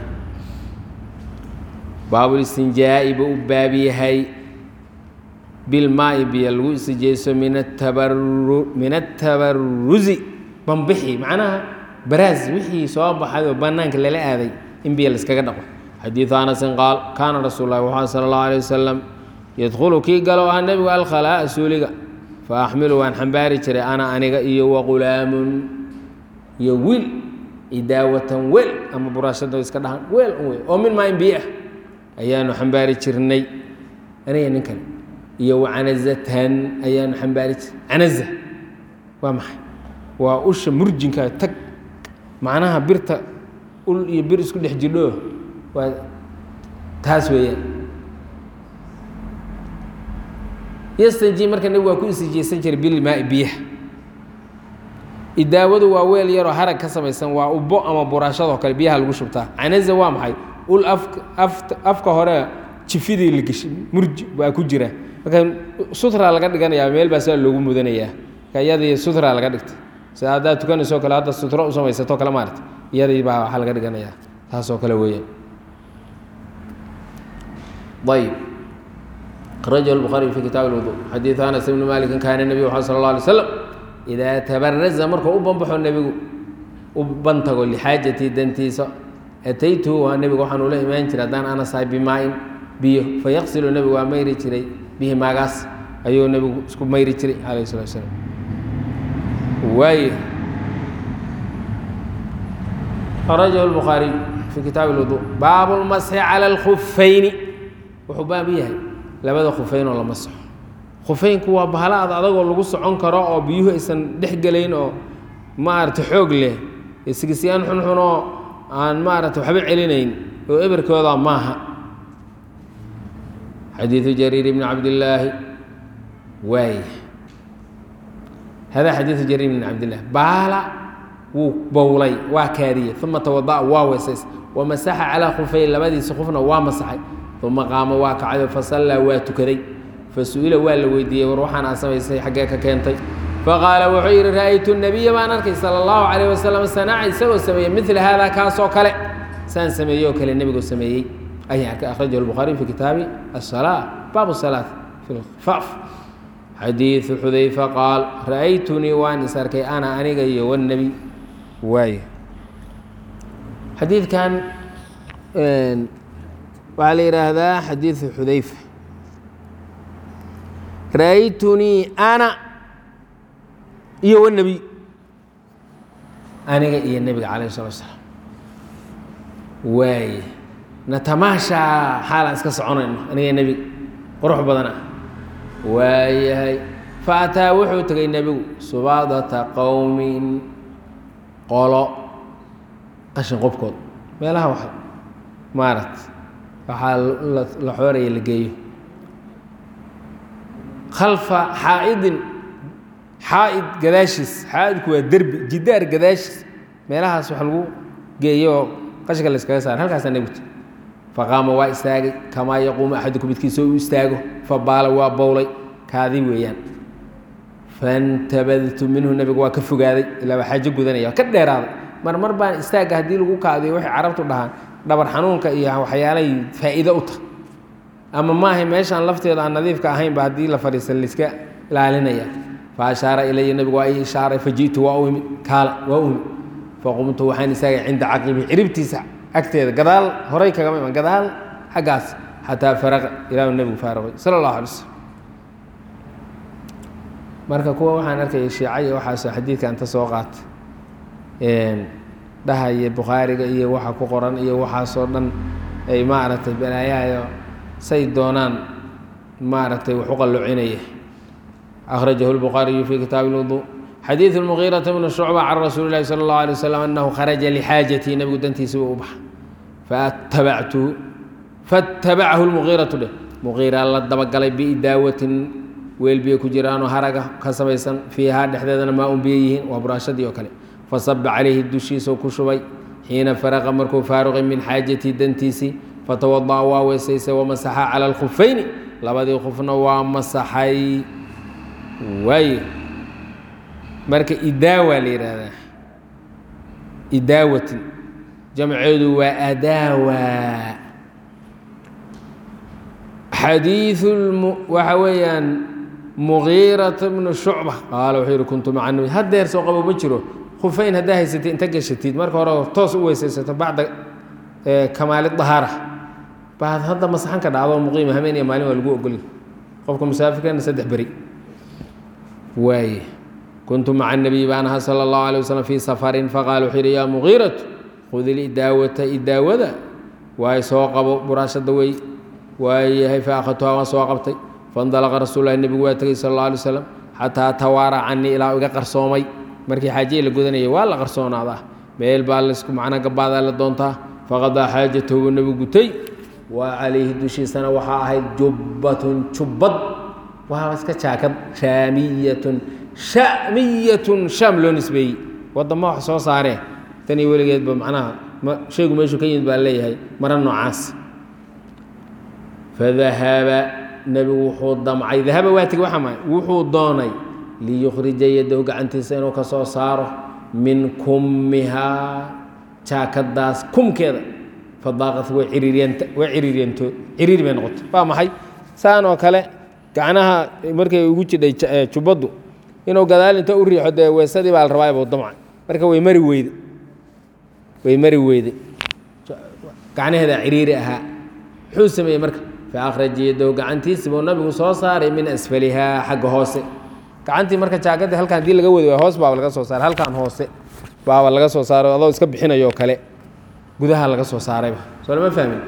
baabulistinjaa'i buu u baab yahay bilmaa'i biyo lagu istijayso min atabaru min atabaruzi bambixi macnaha baraas wixii soo baxay oo bannaanka lala aaday in biyo layskaga dhaqo xadiidu anasin qaal kaana rasuul lahi waxaa sala allahu alay wasalam yadkhulu kii galo ah nebigu alkhalaa'a suuliga fa axmilu waan xambaari jiray ana aniga iyo waqulaamun iyo wiil idaawatan weel ama buraashada iska dhahan weel un wey oo min maa in biyo ah ayaanu xambaari jirnay aniga nin kale iyo wacanazatan ayaanu xambaari jirnay canaza waa maxay waa usha murjinka tag macnaha birta ul iyo bir isku dhex jirdho waa taas weeyaan yastanji marka nebigu waa ku istijaysan jiray bilmaai biyaha idaawadu waa weel yaroo harag ka samaysan waa ubbo ama buraashadoo kale biyaha lagu shubtaa canaza waa maxay ul afka afta afka hore jifidii la geshay murji baa ku jira marka sutra laga dhiganayaa meel baa sidaa loogu mudanayaa marka iyadii sutra laga dhigtay sida haddaad tukanaysoo kale hadda sutro u samaysatoo kale maarata iyadii baa waxaa laga dhiganayaa taasoo kale weeyaan ayb akrajahu الbخaariي fi kitaab الwuضuء xadiiث anas ibni maliki kaana nebiyu wxaa sal اlه alay slam idaa tabaraza markuu u banbaxo nebigu u bantago lixaajatii dantiisa ataytuhu waa nebigu waxaan ula imaan jiray haddaan anasahay bimaa-in biyo fayaqsilu nebigu waa mayri jiray bihi maagaas ayuu nebigu isku mayri jiray alayh الslat slaam waay akrajahu الbukhaariy fi kitaabi الwuضuء baabu اlmasxi calى اlkufayni wuxuu baab yahay labada khufayn oo la masaxo khufeynku waa bahalo ad adagoo lagu socon karo oo biyuhu aysan dhex gelayn oo maarata xoog leh sigisyaan xunxun oo aan maarata waxba celinayn oo eberkooda maaha xadiidu jariir bni cabdillaahi waay hada xadiidu jariir bni cabdillahi baala wuu bowlay waa kaadiyey uma tawada'a waa weysays wamasaxa calaa khufeyn labadiisa khufna waa masaxay uma qaama waa kacayo fasallaa waa tukaday fasu'ila waa la weydiiyey war waxaan aad samaysay xaggee ka keentay faqaala wuxuu yidhi ra'aytu nabiya baan arkay sala allahu calayh wasalam sanaca isagoo sameeyey midla haadaa kaasoo kale saan sameeyey oo kale nebigoo sameeyey ayaan arkay akhrajahu lbukhaariy fi kitaabi asalaa baabu salaat fi lfaaf xadiidu xudayfa qaal ra'aytunii waan is arkay ana aniga iyo wannebi waay xadiidkan waxaa la yidhaahdaa xadiidu xudayfa ra'aytunii ana iyo wanebiy aniga iyo nebiga calayh salatu asalaam waaye natamaashaa xaalaan iska soconayno aniga nebiga qurux badan ah waayahay fa ataa wuxuu tegay nebigu subaadata qowmin qolo qashin qobkood meelaha wax maarat waxaa la xooraya la geeyo khalfa xaa'idin xaa'id gadaashiis xaa'idku waa derbi jidaar gadaashiis meelahaas wax lagu geeyo oo qashinka la iskaga saara halkaasaa nebigta faqaama waa istaagay kamaa yaquumu axaduku midkiisa u istaago fabaala waa bowlay kaadi weeyaan fantabadtu minhu nebigu waa ka fogaaday ilaa waa xaajo gudanaya waa ka dheeraaday mar mar baan istaagga haddii lagu kaadiyo waxay carabtu dhahaan dhabar xanuunka iyo waxyaalay faa'iido u tahay ama maahay meeshaan lafteeda aan nadiifka ahaynba haddii la fadhiista laiska ilaalinaya fa ashaara ilaya nebigu waa ii ishaaray faji'tu waa u imid kaala waa u imid faqumtu waxaan istaagay cinda caqibi ciribtiisa agteeda gadaal horay kagama iman gadaal xaggaas xataa faraqa ilaahu nebigu faaraqay sala allahu alay slam marka kuwa waxaan arkaya shiica iyo waxaasoo xadiidka inta soo qaata dhahaya bukhaariga iyo waxa ku qoran iyo waxaasoo dhan ay maaragtay balaayahayo say doonaan maaragtay wax u qallocinaya akhrajahu lbukhaariyu fi kitaabi lwudu xadiidu lmugiirata bni shucba can rasuuli lahi sala allahu alay wasalam annahu kharaja lixaajatii nebigu dantiisa buu u baxa faattabactuhu faatabacahu lmugiiratu dheh mugiira la dabagalay biidaawatin weel biyo ku jiraanoo haraga ka samaysan fiihaa dhexdeedana maa un biyo yihiin waa buraashadii oo kale fasaba calayhi dushiisau ku shubay xiina faraqa markuu faaruqay min xaajatii dantiisii fatawada'a waa weysaysay wamasaxa cala alkhufayni labadii khufna waa masaxay waaye marka idaawa la yidhaahdaa idaawatin jamceedu waa adaawa xadiiu waxa weeyaan mugiirata bnu shucba qaala wuxuu yihi kuntu maca nabi haddeer soo qabo ma jiro khufayn haddaa haysatid inta gashatid marka hore toos u weysaysato bacda kamaali dahaara baad hadda masaxan ka dhacdo muqiima hameen iyo maalin waa lagu ogolya qofka musaafirkana saddex beri waaye kuntu maca nabiy baan ahaa sala allahu alay waslm fii safarin faqaala wuxuu yihi yaa mugiiratu khudi lidaawata idaawada waay soo qabo buraashada wey waayahay fa akhadtuhaa waan soo qabtay faindalaqa rasuulahi nebigu waa tegey sal alla alay slam xataa tawaara canii ilaa iga qarsoomay markii xaajiya la gudanayay waa la qarsoonaadaa meel baa laysku macnaa gabaadaa la doontaa faqadaa xaajatahu buu nebigu gutay wa calayhi dushiisana waxaa ahayd jubbatun jubbad waa iska jaakad shaamiyatun shamiyatun shaam loo nisbeeyey wadama wax soo saaree tan iyo weligeedba macnaha shaygu meeshuu ka yimid baa leeyahay mara noocaas fadahaba nebigu wuxuu damcay dahaba waa tegi waxa maay wuxuu doonay liyukhrija yadahu gacantiisa inuu ka soo saaro min kummihaa jaakadaas kumkeeda fadaaqat way ciriiryanta way ciriiryantood ciriiri bay noqotay waa maxay saan oo kale gacnaha markay ugu jidhay jubbaddu inuu gadaal inta u riixo dee weesadii baa la rabaa buu damcay marka way mari weyde way mari weyday gacnaheeda ciriiri ahaa muxuu sameeyey marka faakhraj yadahu gacantiisi buu nabigu soo saaray min asfalihaa xagga hoose gacantii marka jaakadii halkan hadii laga wadi waay hoos baaba laga soo saaray halkan hoose baaba laga soo saaray adoo iska bixinayoo kale gudaha laga soo saarayba soo lama fahmin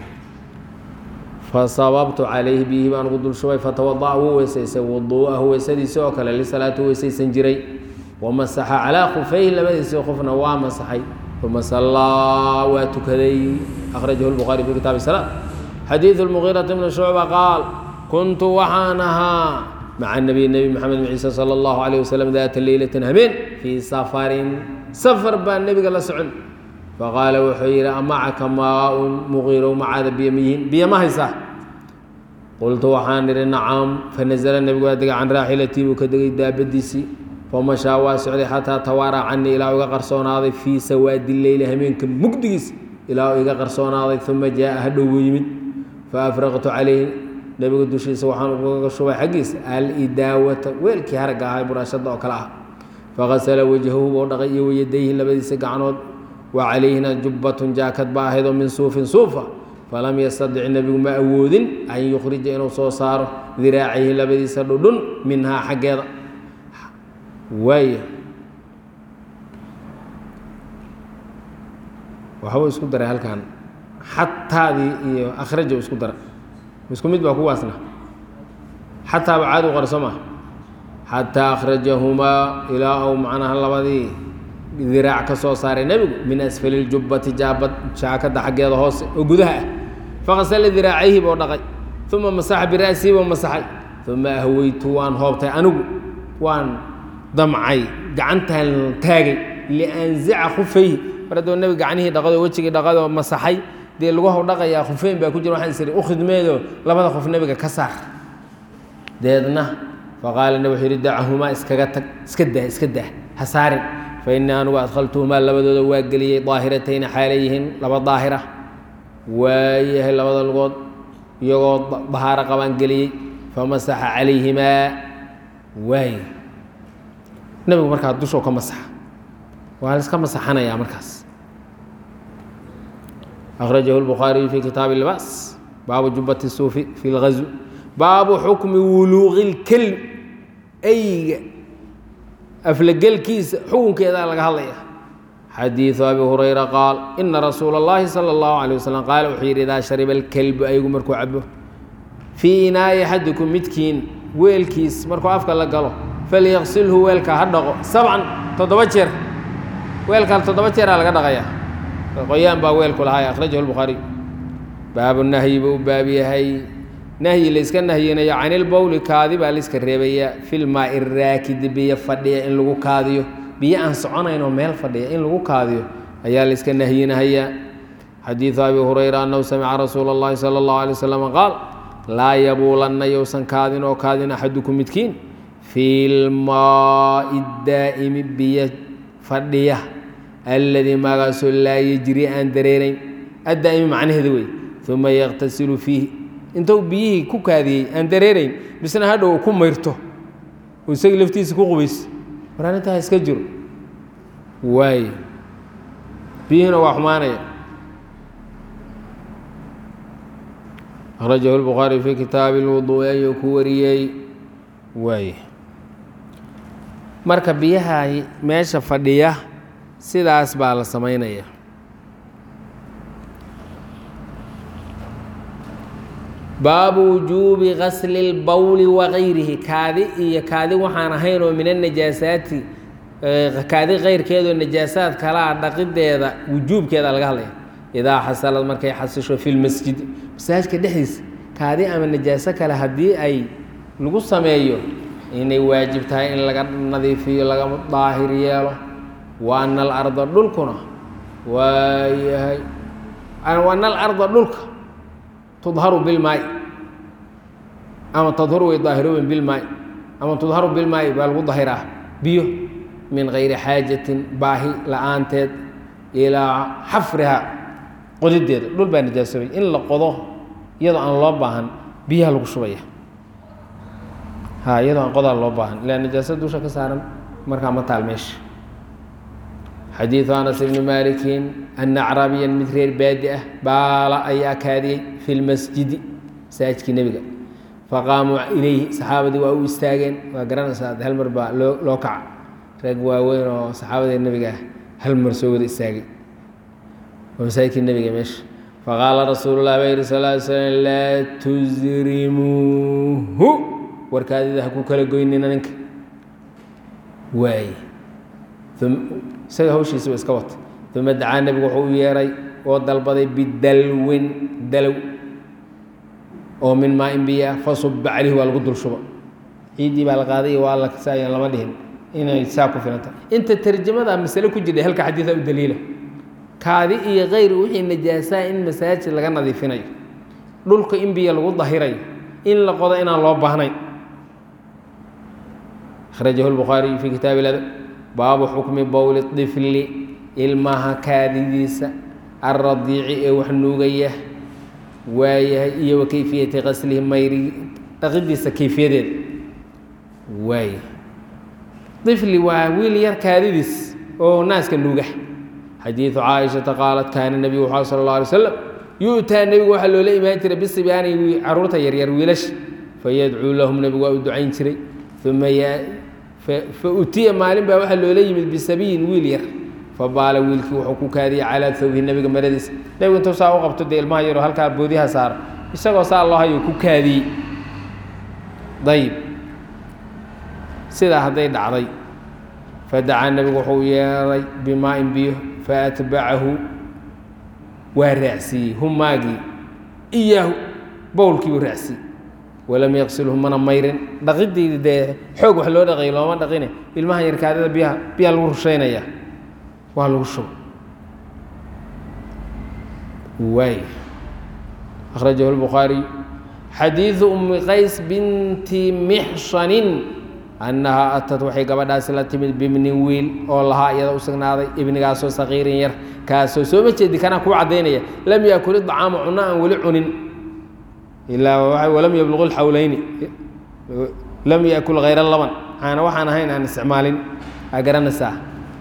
fasababtu calayhi bihi baan ugu dul shubay fatawada'a wuu weysaysay wuduu'ahu weysadiisi oo kale lisalaatu weysaysan jiray wamasaxa calaa khufayhi labadiisii qofna waa masaxay uma sallaa waa tukaday akhrajahu lbukhaari fi kitaabi salaam xadiidu lmugiirati bni shucba qaal kuntu waxaan ahaa maca nabiy nebi maxamed bin ciise sala allahu calayh wasalam daata leylatin habeen fii safarin safar baa nebiga la socon faqaala wuxuu yidhi amacaka maa-un muqiirow macaada biyo miyihin biyo ma haysaa qultu waxaan idhi nacam fanasala nebigu waa degay can raaxilatii buu ka degay daabadiisii famashaa waa socday xataa tawaaraa canii ilaa iga qarsoonaaday fii sawaadi leyli hameenka mugdigiis ilaa iga qarsoonaaday uma jaa hadhow buu yimid faafraqtu calayhi nebiga dushiisa waxaan ugaga shubay xaggiisa alidaawata weelkii haragga ahaa buraashada oo kale ah faqasala wajhahu buu dhaqay iyo wayadayhi labadiisa gacnood wa calayhina jubbatun jaakad ba ahaydoo min suufin suufa falam yastadic nebigu ma awoodin an yukhrija inuu soo saaro diraacayhi labadiisa dhudhun minhaa xaggeeda waaya waxbuu isku daray halkan xataadii iyo akhraja isku daray isku mid baa kuwaasna xataaba caadi u qora soo maa xataa akhrajahumaa ilaa ou macnaha labadii diraac ka soo saaray nebigu min asfali ljubbati jaabad jaakadda xaggeeda hoose oo gudaha ah faqasala diraacayhi buu dhaqay uma masaxa bira'sii buu masaxay uma ahweytu waan hoobtay anigu waan damcay gacantaan taagay lianzica khufayhi mar hadduu nebiga gacnihii dhaqadoo wejigii dhaqadoo masaxay dee laguhaw dhaqayaa khufeyn baa ku jira waxaan isiri u khidmeedoo labada qof nebiga ka saar deedna faqaala nebi wuxuu yidhi dacahumaa iskaga tag iska dah iska dah ha saarin fa innii anugu adkhaltuhumaa labadooda waa geliyey daahiratayni xaalay yihiin laba daahira waayahay labada lugood iyagoo dahaaro qabaan geliyey famasaxa calayhimaa waay nebigu markaa dushoo ka masaxa waa la iska masaxanayaa markaas أخرجه البخاري في كتاب اللباس باب جبة الصوف في الغزو باب حكم ولوغ الكلب أي أفلقل كيس حكم كذا لك هذا حديث أبي هريرة قال إن رسول الله صلى الله عليه وسلم قال وحير إذا شرب الكلب أي مركو عبه في إناء أحدكم متكين ويل كيس مركو أفكا لقاله فليغسله ويلك هدغو سبعا تضبجر ويلك تضبجر على قدغيه qoyaan baa weelku lahaa akhrajahu lbukhaariy baabu nahyi buu baab yahay nahyi layska nahyinayo canilbowli kaadi baa layska reebayaa filmaai raakidi biyo fadhiya in lagu kaadiyo biyo aan soconaynoo meel fadhiya in lagu kaadiyo ayaa layska nahyinahayaa xadiidu abi hurayra annahu samica rasuula اllahi sala اllahu alay wasalam qaal laa yabuulanna yowsan kaadin oo kaadin axadukum midkiin fi lmaai daa'imi biyo fadhiya alladii magaasoo laa yejri aan dareerayn addaa'imi macnaheeda wey uma yaqtasilu fiihi intuu biyihii ku kaadiyey aan dareerayn misna hadhow ku mayrto oo isagii laftiisa ku qubays war arrintaa iska jiro waay biyihiina waa xumaanaya akhrajahu lbukhaari fii kitaabi lwuduu'i ayuu ku wariyey waay marka biyaha meesha fadhiya sidaas baa la samaynaya baabu wujuubi gasli اlbowli wagayrihi kaadi iyo kaadi waxaan ahayn oo min anajaasaati kaadi keyrkeedoo najaasaad kalaa dhaqideeda wujuubkeeda laga hadlaya idaa xasalad markay xasisho fi lmasjid masaajidka dhexdiisa kaadi ama najaaso kale haddii ay lagu sameeyo inay waajib tahay in laga nadiifiyo laga daahir yeelo wa ana alarda dhulkuna waayahay ana alarda dhulka tudharu bilmaai ama tadhuru way daahirooben bilmaai ama tudharu bilmaai baa lagu dahiraa biyo min gayri xaajatin baahi la-aanteed ilaa xafriha qodideeda dhul baa najaasoobay in la qodo iyadoo aan loo baahan biyaha lagu shubaya ha iyadoo aan qodaa loo baahan ilaa najaasad dusha ka saaran markaa ma taal meesha xadiidu anas ibni maalikin ana acraabiyan mid reer baadi ah baala ayaa kaadiyey fi lmasjidi masaajidkii nebiga faqaamuu ilayhi saxaabadii waa u istaageen waa garanaysaa hal mar baa loo loo kaca rag waaweyn oo saxaabadii nebiga ah hal mar soo wada istaagay waa masaajidkii nebiga meesha faqaala rasuulu lah baa yihi sal ly slam laa tusrimuuhu warkaadida ha ku kala goynina ninka waay isaga hawshiisa ba iska wata uma dacaa nebigu wuxuu u yeeray oo dalbaday bidalwin dalow oo min maa in biya fasuba calayhi waa lagu dul shuba ciiddii baa la qaaday iyo waa la kasaayaan lama dhihin inay saa ku filanta inta tarjamada masale ku jirta halka xadiida u daliila kaadi iyo kayr wixii najaasaa in masaajid laga nadiifinayo dhulka in biyo lagu dahirayo in la qodo inaan loo baahnayn akhrajahu lbukhaariyu fii kitaabi ladab baabu xukmi bowli طifli ilmaha kaadidiisa alradiici ee wax nuugaya waayahay iyo wa keyfiyati qaslihi mayri dhaqidiisa keyfiyadeeda waaya ifli waa wiil yar kaadidiis oo naaska nuuga xadiidu caaishata qaalat kaana nebigu wuxu sal اlه alay slam yu'taa nebigu waxaa loola imaan jiray bisibyaani caruurta yaryar wiilasha fayadcuu lahum nebigu waa u ducayn jiray uma fa utiya maalin baa waxaa loola yimid bisabiyin wiil yar fabaala wiilkii wuxuu ku kaadiyey calaa thawbihi nebiga maradiisa nebigu intuu saa u qabto dee ilmaha yaroo halkaa boodiha saaro isagoo saa loo hayo ku kaadiyey ayib sidaa hadday dhacday fadacaa nebigu wuxuu yeeray bimaa-in biyo faatbacahu waa raacsiiyey humaagii iyaahu bowlkiibuu raacsiiyey walam yaqsilhu mana mayrin dhaqidii dee xoog wax loo dhaqay looma dhaqine ilmaha yarkaadada biyaha biyaa lagu rushaynaya waa lagu shuba waay akhrajahu lbukhaariy xadiidu umi qays binti mixshanin annahaa atad waxay gabadhaasi la timid bibnin wiil oo lahaa iyada u sugnaaday ibnigaasoo saqiirin yar kaasoo sooma jeedi kanaa kuu caddaynaya lam yaakul idacaama cunno aan weli cunin ilaa walam yabluqu lxawleyni lam yakul hayra laban aana waxaan ahayn aan isticmaalin aa garanaysaa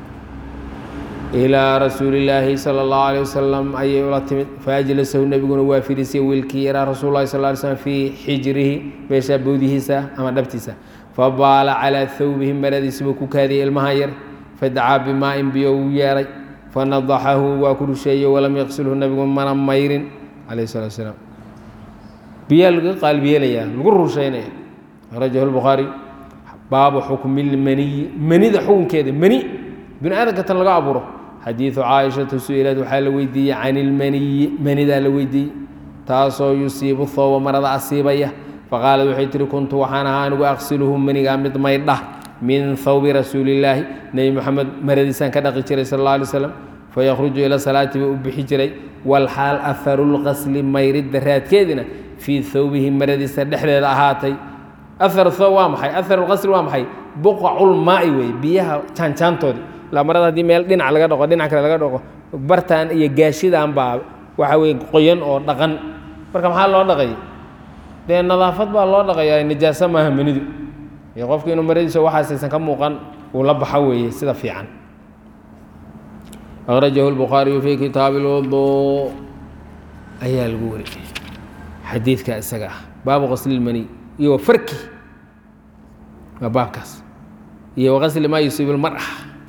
ilaa rasuuli illaahi sala allahu alayh wasalam ayay ula timid faajlasahu nebiguna waa fidhisay wiilkii yaraa rasul lahi sal ly slm fii xijrihi meeshaa boodihiisa ama dhabtiisa fabaala calaa thawbihi maradiisibuu ku kaadiyey ilmaha yar fadacaa bimaa-in biyo uu yeeray fanadaxahu waa ku rusheeyey walam yaqsilhu nebigu mana mayrin calayh salatu salaam biyaa laga qaalbiyeelayaa lagu rusheynaya akhrajahu lbukhaari baabu xukmi lmaniyi manida xukunkeeda mani bini aadamka tan laga abuuro xadiidu caaishata su-ilaad waxaa la weydiiyey can ilmaniyi manidaa la weydiiyey taasoo yusiibu thooba marada asiibaya faqaalad waxay tihi kuntu waxaan ahaa anigu aqsiluhu manigaa mid maydhah min thawbi rasuulillaahi nebi moxamed maradiisaan ka dhaqi jiray sal alla alay slam fayakhruju ila salaati buu u bixi jiray walxaal aharu lqasli mayridda raadkeedina fii thawbihi maradiisa dhexdeeda ahaatay ahar tho waa maxay ahar lqasri waa maxay buqaculmaai weeye biyaha jaanjaantoodi ilaa marada haddii meel dhinac laga dhaqo dhinac kale laga dhaqo bartaan iyo gaashidan baa waxa weye qoyan oo dhaqan marka maxaa loo dhaqay dee nadaafad baa loo dhaqayaa najaaso maaha manidu iyo qofku inuu maradiisa waxaasaysan ka muuqan uu la baxo weeye sida fiican akhrajahu lbukhaariyu fi kitaabi lwuduu ayaa lagu wariyay xadiidka isaga ah baabu qaslilmani iyo farki waa baabkaas iyo waqasli maa yusiibu lmar'a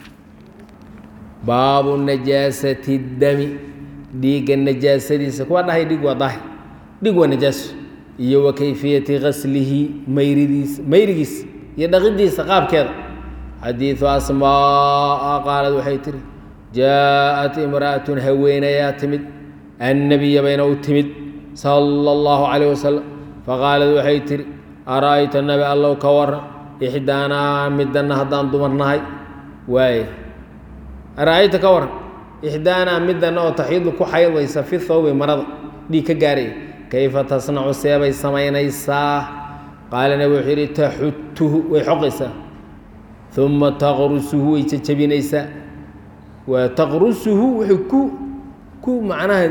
baabu najaasati dami dhiigga najaasadiisa kuwa dhahay dhig waa daahir dhig waa najaaso iyo wa kayfiyati gaslihi mayridiisa mayrigiisa iyo dhaqidiisa qaabkeeda xadiidu asmaa qaalad waxay tiri jaaءat imra'atun haweenayaa timid annabiya bayna u timid sala اllahu calayh wasalam faqaalad waxay tihi ara'ayta nabi allow ka waran ixdaanaa midana haddaan dumar nahay waaye ara'ayta ka waran ixdaanaa midana oo taxiidu ku xaydaysa fi thawbi marada dhiig ka gaaraya kayfa tasnacu seebay samaynaysaa qaala nabi wuxuu yidhi taxutuhu way xoqaysaa uma taqrusuhu way jajabinaysaa waa taqrusuhu wuxuu ku ku macnaha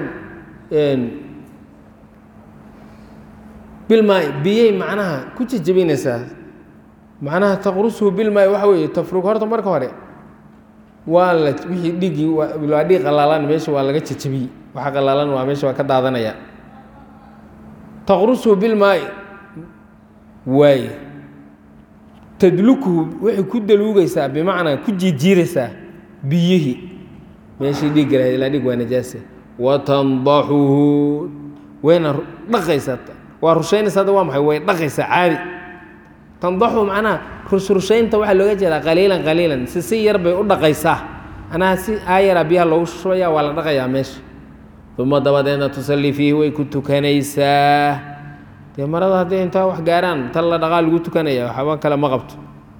bilmaai biyay macnaha ku jajabinaysaa macnaha taqrusuhu bilmaai waxa weeye tafrug horta marka hore waa la wixii dhigii waa dhiig qalaalan meesha waa laga jajabiyey waxa qalaalan waa meesha waa ka daadanaya taqrusuhu bilmaai waaye tadlukuhu waxay ku daluugaysaa bimacnaa ku jiijiiraysaa biyihii meeshii dhiigga lahayd ilaa dhig waa najaase wa tandaxuhu wayna dhaqaysaa waa rushaynaysa hadda waa maxay way dhaqaysaa caadi tandaxu macnaha rusrushaynta waxaa looga jeedaa qaliilan qaliilan si si yar bay u dhaqaysaa anaa si aayaraa biyaha loogu shubaya waa la dhaqayaa meesha uma dabadeedna tusallii fiihi way ku tukanaysaa dee marada hadday intaa wax gaaraan tan la dhaqaa lagu tukanaya waxba kale ma qabto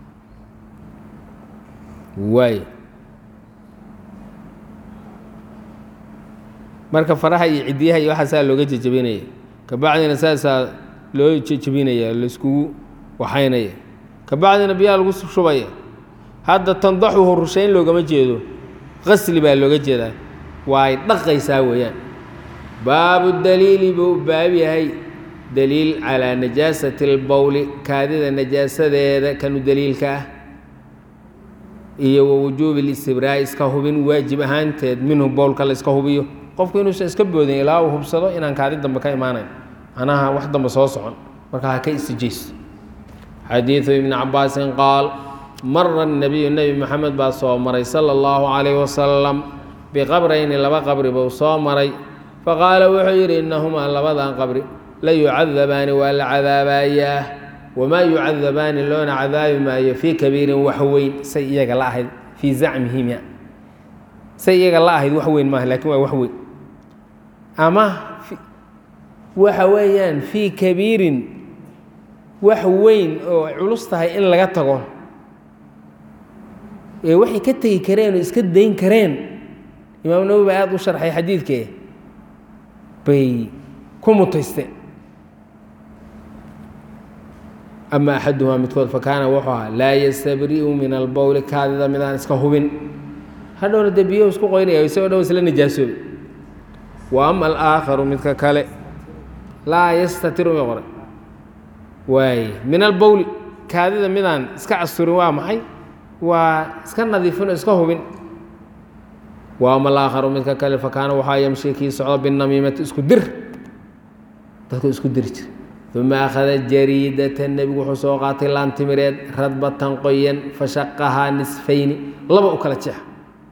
waay marka faraha iyo ciddiyaha iyo waxaasaa looga jejabinaya kabacdina saasaa loo jejabinaya laiskugu waxaynaya kabacdina biyaha lagu shubaya hadda tandaxuhu rushayn loogama jeedo qasli baa looga jeedaa waa ay dhaqaysaa weeyaan baabu daliili buu baab yahay daliil calaa najaasati اlbowli kaadida najaasadeeda kanu daliilka ah iyo wa wujuubi اlistibraa'i iska hubin waajib ahaanteed minhu bowlka la iska hubiyo qofku inuusan iska boodin ilaa uu hubsado inaan kaadi dambe ka imaanayn macnaha wax dambe soo socon marka ha ka istijayso xadiidu ibni cabaasin qaal mara الnabiyu nebi moxamed baa soo maray sala اllahu calayh wasalam biqabrayni laba qabri buu soo maray faqaala wuxuu yidhi innahumaa labadan qabri la yucadabaani waa la cadaabayaa wamaa yucadabaani loona cadaabi maayo fii kabiirin wax weyn say iyaga la ahayd fii zacmihim say iyaga la ahayd wax weyn maaha lakin waa wax weyn ama waxa weeyaan fii kabiirin wax weyn oo culus tahay in laga tago ee waxay ka tegi kareen oo iska dayn kareen imaam nawowi baa aada u sharxay xadiidkee bay ku mutaysteen ama axaduhumaa midkood fakaana wuxuu ahaa laa yastabri'u min albowli kaadida midaan iska hubin hadhowna dee biyahu isku qoynaya isagoo dhow isla najaasoobay wa ama alaakharu midka kale laa yastatiru may qoray waaye min albowli kaadida midaan iska casturin waa maxay waa iska nadiifin oo iska hubin wa ama alaakharu midka kale fakaana waxaa yamshi kii socdo binamiimati isku dir dadku isku diri jira uma akhada jariidata nebigu wuxuu soo qaatay laantimireed radbatan qoyan fashaqahaa nisfayni laba u kala jeexa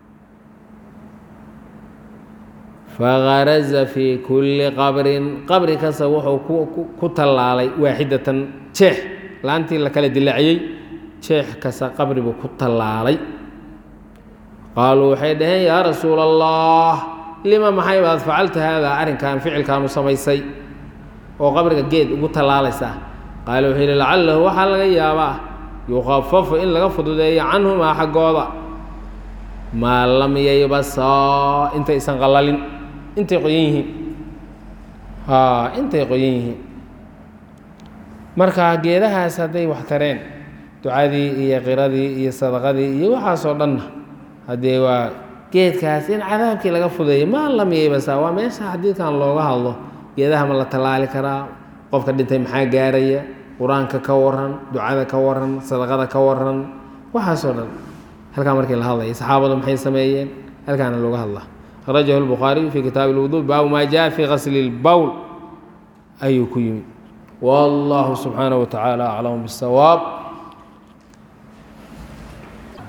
fagaraza fii kulli qabrin qabri kasta wuxuu ku tallaalay waaxidatan jeex laantii la kala dilaaciyey jeex kasta qabri buu ku tallaalay qaaluu waxay dhaheen yaa rasuula allah lima maxay baad facalta haadaa arrinkan ficilkaanu samaysay oo qabriga geed ugu tallaalaysaa qaala wuxuu yidhi lacalahu waxaa laga yaabaa yukhafafu in laga fududeeyo canhumaa xaggooda maa lam yaybasaa intaysan qallalin intay qoyan yihiin intay qoyan yihiin marka geedahaas hadday wax tareen ducadii iyo qiradii iyo sadaqadii iyo waxaasoo dhanna haddee waa geedkaas in cadaabkii laga fudeeyo maa lam yeybasa waa meesha xadiidkan looga hadlo geedaha ma la tallaali karaa qofka dhintay maxaa gaaraya qur-aanka ka waran ducada ka waran sadaqada ka waran waxaasoo dhan halkaa markii la hadlaya saxaabadu maxay sameeyeen halkaana looga hadlaa akhrajahu lbukhaariyu fi kitaabi lwuduu baabu maa jaa fi qasli lbowl ayuu ku yimid wallahu subxaanaه wa tacaala aclam bisawaab